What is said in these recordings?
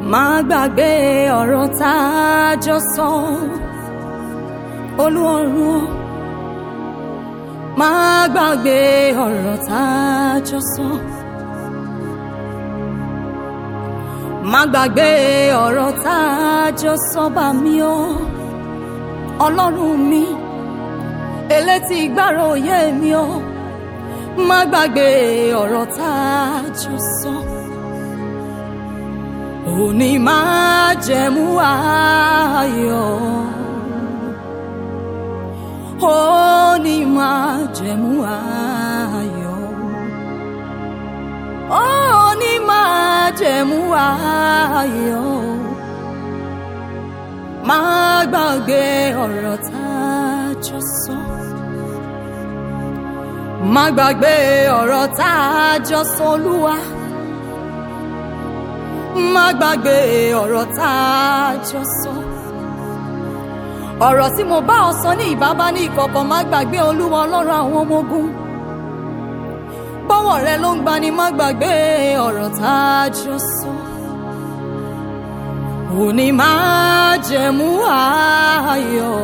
má gbàgbé ọ̀rọ̀ tá a jọ sọ olúọ̀run o má gbàgbé ọ̀rọ̀ tá a jọ sọ. má gbàgbé ọ̀rọ̀ tá a jọ sọ bá mi o ọlọ́run mi elétí ìgbàrò òye mi o má gbàgbé ọ̀rọ̀ tá a jọ sọ. òní máa jẹ̀mú ayọ̀ òní máa jẹ̀mú ayọ̀ òní máa jẹ̀mú ayọ̀ má gbàgbé ọ̀rọ̀ tá a jọ sọ. má gbàgbé ọ̀rọ̀ tá a jọ sọ olúwa. má gbàgbé ọ̀rọ̀ tá a jọ sọ. ọ̀rọ̀ tí mo bá ọ sọ ní ìbábá ní ìkọ̀kọ̀ má gbàgbé olúwa ọlọ́run àwọn ọmọ ogun. bọ́wọ̀ rẹ ló ń gbani má gbàgbé ọ̀rọ̀ tá a jọ sọ. òní máa jẹ̀mú ayọ̀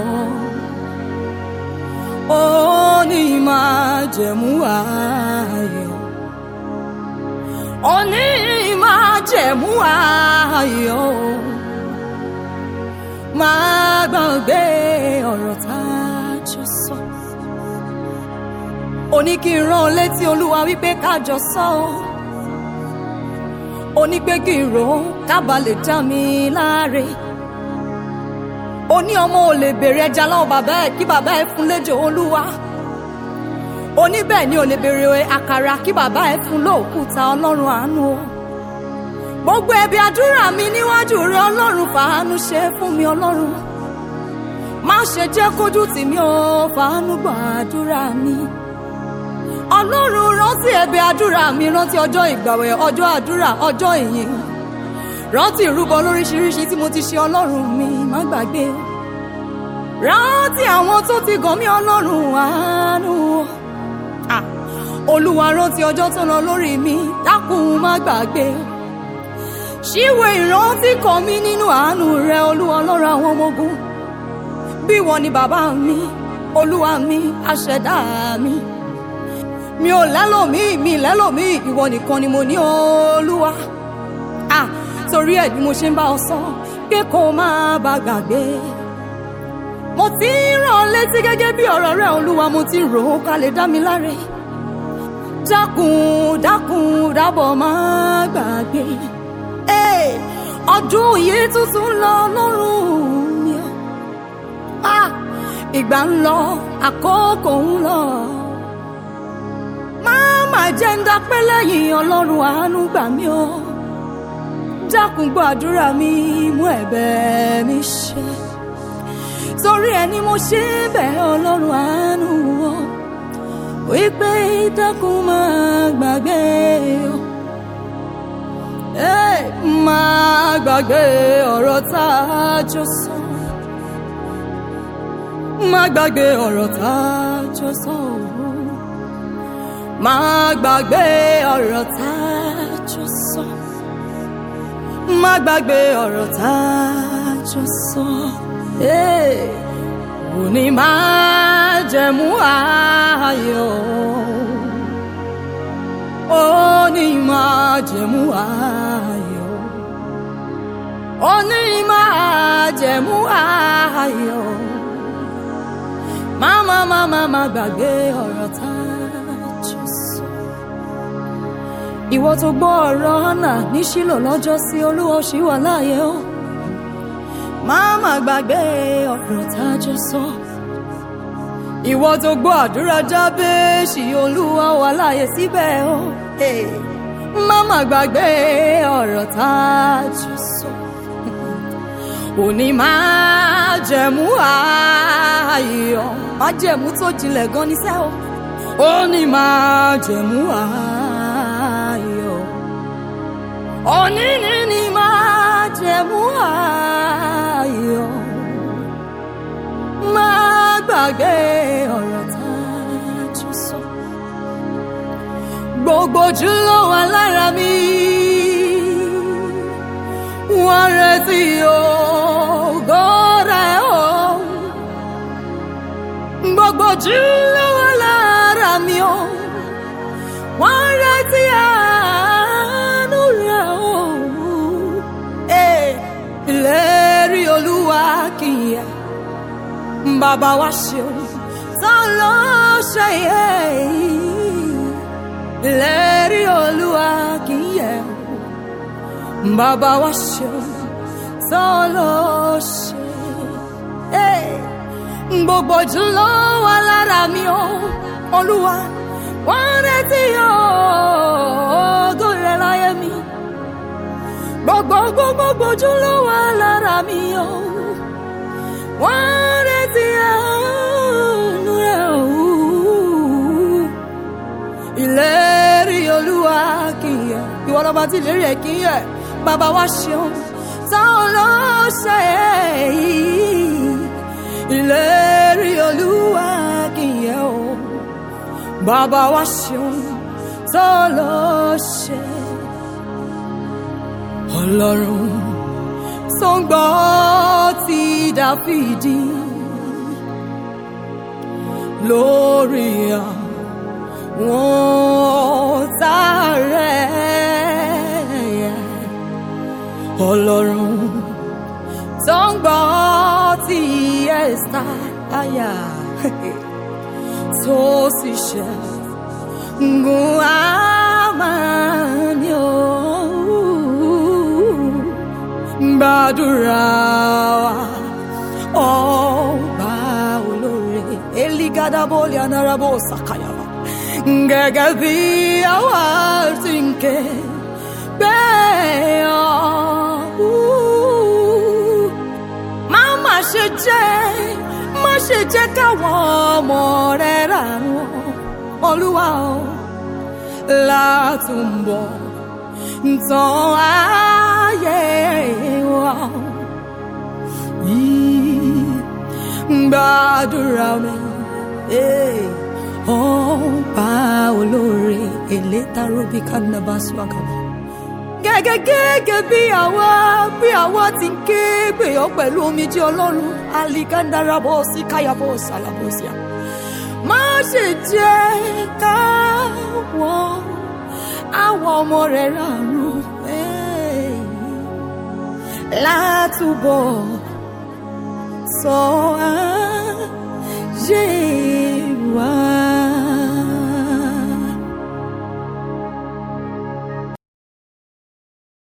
òní máa jẹ̀mú ayọ̀ òní máa jẹ̀mú ayọ̀ máa gbàgbé ọ̀rọ̀ tá a jọ sọ. òní kí n rán ọ létí olúwa wípé ká jọ sọ ọ́ ó ní pé kí n rò ó kábàá lè dá mi láre ó ní ọmọ ò lè béèrè ẹja lọ́wọ́ bàbá ẹ̀ kí bàbá ẹ̀ fún léjò olúwa ó ní bẹ́ẹ̀ ni ò lè béèrè àkàrà kí bàbá ẹ̀ fún lóòkúta ọlọ́run àánú o gbogbo ẹ̀bì àdúrà mi níwájú rẹ ọlọ́run fàánú ṣe fún mi ọlọ́run má ṣe jẹ́ kójú tì mí o fàánú gbọ́ àdúrà mi ọlọ́run rántí ẹ̀bẹ̀ àdúrà mi rántí ọjọ́ ìgbàwẹ̀ ọjọ́ àdúrà ọjọ́ ìyìn rántí ìrúbọ lóríṣiríṣi tí mo ti ṣe ọlọ́run mi má gbàgbé o rántí àwọn tó ti gàn mí ọlọ́run àánú o Ah, olúwa rántí ọjọ́ tó lọ lórí mi dákun má gbàgbé o ṣíwèé ìrántí kàn mí nínú àánú rẹ olúwa ọlọ́run àwọn ọmọ ogun bí ìwọ ni bàbá mi olúwa mi aṣẹ̀dá mi mi ò lẹ́lòmíì mi lẹ́lòmíì ìwọ nìkan ni mo ní olúwa ah torí ẹ̀ ni mo ṣe ń bá ọ sọ pé kó máa bá gbàgbé mo ti ń rán ọ létí gẹ́gẹ́ bí ọ̀rọ̀ rẹ olúwa mo ti rò ó ká lè dá mi láre dákun dákun dábọ̀ máa gbàgbé Hey, ọdún yìí tuntun lọ lọ́rùn mi o ah ìgbà ń lọ àkókò ń lọ máa jẹ́ ń dápẹ́ lẹ́yìn ọlọ́run àánú gbà mí o dákun gbọ́ àdúrà mi mú ẹ̀bẹ̀ mi ṣe torí ẹ ni mo ṣe ń bẹ̀ ọlọ́run àánú o wípé dákun máa gbàgbé o ẹ máa gbàgbé ọ̀rọ̀ tá a jọ sọ máa gbàgbé ọ̀rọ̀ tá a jọ sọ o má gbàgbé ọ̀rọ̀ tá a jọ sọ. má gbàgbé ọ̀rọ̀ tá a jọ sọ. òní máa jẹ̀mú ayọ̀. òní máa jẹ̀mú ayọ̀. òní máa jẹ̀mú ayọ̀. má má má má má gbàgbé ọ̀rọ̀ tá a jọ sọ. ìwọ tó gbọ́ ọ̀rọ̀ hánà ní Ṣílò lọ́jọ́ sí olúwa ṣì wà láàyè o má má gbàgbé ọ̀rọ̀ tá a jọ sọ. ìwọ tó gbọ́ àdúrà Jábéṣì olúwa wà láàyè síbẹ̀ o Hey, má má gbàgbé ọ̀rọ̀ tá a jọ sọ. òní máa jẹ̀mú ayọ̀ máa jẹ̀mú tó jinlẹ̀ gan ní sẹ́ o ó ní máa jẹ̀mú ayọ̀ òní ní ní máa jẹ̀mú ayọ̀ máa gbàgbé ọ̀rọ̀ tá a jọ sọ gbogbo ojú ló wà lára mi wọ́n retí ògo rẹ̀ o gbogbo ojú ló wà lára mi o wọ́n retí àánú rẹ̀ o Eh, ìlérí olúwa kì í yẹ bàbá wa ṣeun tán ló ṣe yẹ ìlérí olúwa kì í yẹ bàbá wa ṣeun tán ló ṣe Hey! gbogbo ojú ló wà lára mi o olúwa wọ́n retí ògo rẹ̀ láyé mi gbogbo gbogbo ojú ló wà lára mi o wọ́n retí àánú rẹ̀ o ìlérí olúwa kì í yẹ ìwọ lọ́ba tí ìlérí ẹ̀ kì í yẹ bàbá wa ṣeun táwọn ló ṣe èyí ìlérí olúwa kì í yẹ o bàbá wa ṣeun tó ló ṣe ọlọ́run tó ń gbọ́ ti dáfídì lórí àwọn ọ̀tá rẹ̀ ọlọ́run tó ń gbọ́ ti ẹ̀sà àyà tó sì ṣe gun àmàlí o gbàdúrà wa ọba olóore eligadaboli anarabo sakayaba gẹ́gẹ́ bí àwa ti ń ké bẹ́ẹ̀ ọ́ má má ṣe jẹ́ má ṣe jẹ́ káwọn ọmọ rẹ̀ rànú olúwa o látúbọ̀ tán ayé wa yìí gbàdúrà mi ọba olóore elétarobi kanabasu akaba gẹ́gẹ́ gẹ́gẹ́ bí àwa bí àwa ti ń ké pè ọ́ pẹ̀lú omijé ọlọ́run alikandarabo sí káyàbọ̀ sàlàbọ̀síà má ṣe jẹ́ káwọn àwọn ọmọ rẹ̀ ràrú látúbọ̀ sọ ayé